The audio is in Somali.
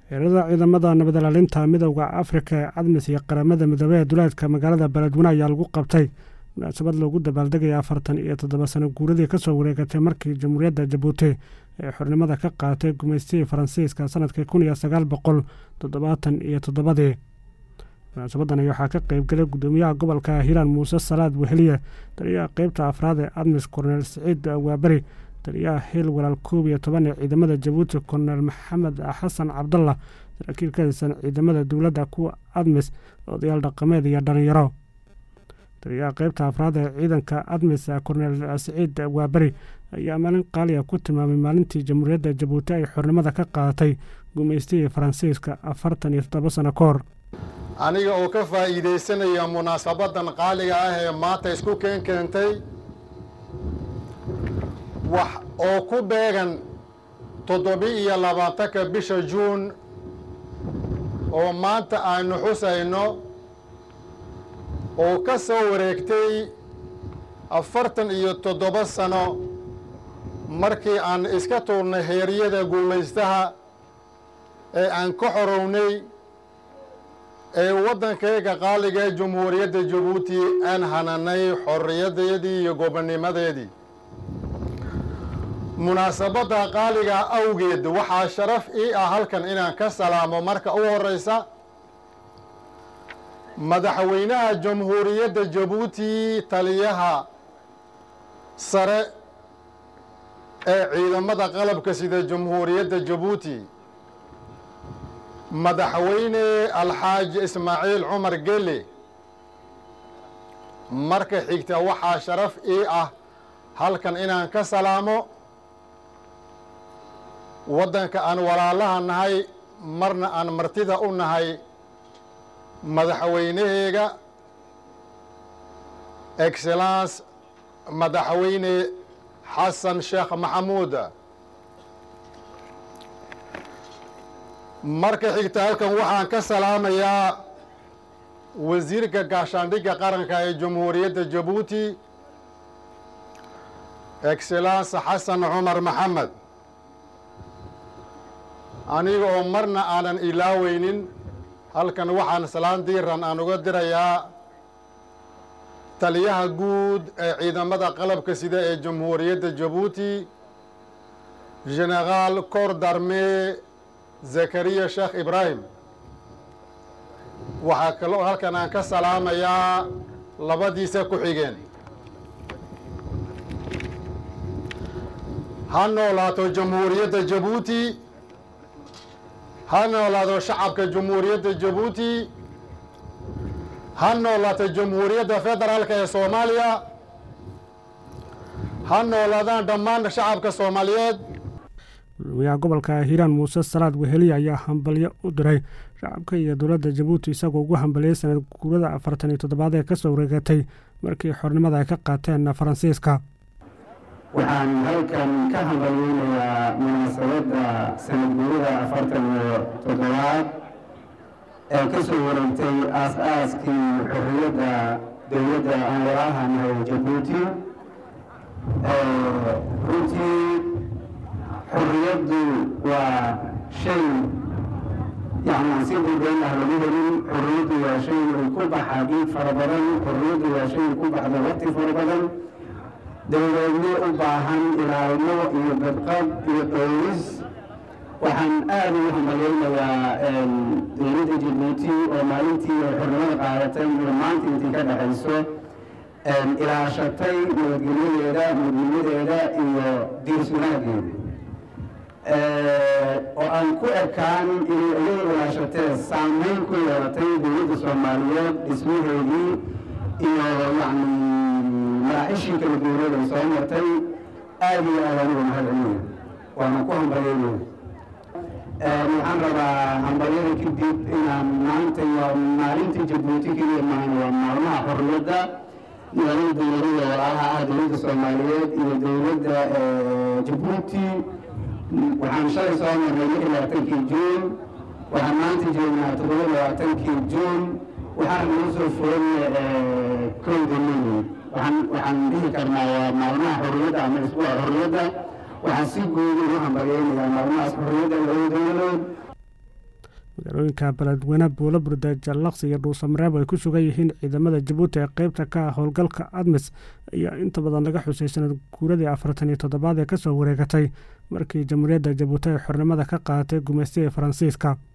xeerada ciidamada nabad ilaalinta midowda afrika ee cadmis iyo qaramada midoobey ee duleedka magaalada beledweyne ayaa lagu qabtay munaasabad loogu dabaaldegaya afartan iyo toddoba sano guuradii kasoo wareegatay markii jamhuuriyadda jabuuti ee xornimada ka qaadatay gumaystihii faransiiska sanadkii kun iyo sagaal boqol toddobaatan iyo toddobadii munaasabadani waxaa ka qeybgalay guddoomiyaha gobolka hiiraan muuse salaad weheliye taliyaha qeybta afraad ee admis korneel siciid waaberi taliyaha hiil walaal koob iyo toban ee ciidamada jabuuti korneel maxamed xasan cabdallah saraakiil ka tirsan ciidamada dowladda kuwa admis odayaal dhaqameed iyo dhalinyaro taliyaha qeybta afraad ee ciidanka admis korneel siciid waaberi ayaa maalin qaaliya ku tilmaamay maalintii jamhuuriyadda jabuuti ay xornimada ka qaadatay gumaystihii faransiiska afartan iyo toddoba sano ka hor aniga oo ka faa'iidaysanaya munaasabadan qaaliga ah ee maanta isku keen keentay wax oo ku beegan toddobi-iyo labaatanka bisha juun oo maanta aanu xusayno oo ka soo wareegtay afartan iyo toddoba sano markii aan iska tuurnay heeryada guumaystaha ee aan ka xorownay ee waddankayga qaaliga ee jamhuuriyadda jabuuti aan hananay xorriyadeedii iyo gobonnimadeedii munaasabadda qaaliga awgeed waxaa sharaf ii ah halkan inaan ka salaamo marka u horreysa madaxweynaha jamhuuriyadda jabuuti taliyaha sare ee ciidamada qalabka sida jamhuuriyadda jabuuti madaxweyne alxaaji ismaaciil cumar gele marka xigta waxaa sharaf ii ah halkan inaan ka salaamo waddanka aan walaalaha nahay marna aan martida u nahay madaxweynaheega excellence madaxweyne xasan sheekh maxamuud marka xigta halkan waxaan ka salaamayaa wasiirka gaashaandhigga qaranka ee jamhuuriyadda jabuuti excellence xasan cumar maxamed aniga oo marna aanan ilaaweynin halkan waxaan salaan diiran aan uga dirayaa taliyaha guud ee ciidamada qalabka sida ee jamhuuriyadda jabuuti generaal cor darme zakariya sheekh ibraahim waxaa kaloo halkan aan ka salaamayaa labadiisa ku xigeen ha noolaato jamhuuriyadda jabuuti ha noolaado shacabka jamhuuriyadda jabuuti ha noolaato jamhuuriyadda federaalka ee soomaaliya ha noolaadaan dhammaan shacabka soomaaliyeed gudoomiyaha gobolka hiiraan muuse salaad weheliye ayaa hambalyo u diray shacabka iyo dowladda jabuuti isagoo ugu hambaliyey sanad guurada afartan iyo toddobaad ee kasoo wareegatay markii xornimada ay ka qaateen faransiiska waxaan halkan ka hambalyeynayaa munaasabadda sanad guurada afartan iyo toddobaad ee ka soo wareegtay aas-aaskii xorriyadda dowladda aan walaahanahay jabuuti runtii xorriyaddu waa shay yani aan si buubeyn ah lagu helin xorriyaddu waa shay ay ku baxa dhiig fara badan xorriyaddu waa shay ku baxda waqti fara badan dowladnimo u baahan ilaalmo iyo badqab iyo dhowris waxaan aada ugu hambalyeynayaa dowladda jabuuti oo maalintii ay xornimada qaadatay iyo maanta intii ka dhexayso ilaashatay nabadgelyadeeda midnimadeeda iyo diirsunaageeda oo aan ku ekaan inay ayada ilaashatee saameyn ku yeelatay dowladda soomaaliyeed dhismaheedii iyo yani maraaxishii kala duwaneed ay soo martay aada iyo aad anigu mahad celiya waana ku hambalyeynaya waxaan rabaa hambalyada kadib inaan maanta waa maalinta jabuuti keliya maahan waa maalmaha xorriyadda magaalada dowladada walaalaha ah dowladda soomaaliyeed iyo dowladda jabuuti waxaan shalay soo marnay lix iyo labaatankii juun waxaan maanta joognaa toddoba iyo labaatankii juun waxaan nagu soo furan kowda mey waxaan waxaan dhihi karnaa waa maalmaha xorriyadda ama isbuuca xorriyadda waxaan si guud ugu hambalyeynayaa maalmahaas xorriyadda labada dowladood magaalooyinka beledweyne buulo burde jallaqsi iyo dhuusamareeb ay ku sugan yihiin ciidamada jabuuti ee qeybta ka ah howlgalka admis ayaa inta badan laga xusay sanad guuradii afartan iyo toddobaad ee kasoo wareegatay markii jamhuuriyadda jabuuti ay xornimada ka qaadatay gumaystiga faransiiska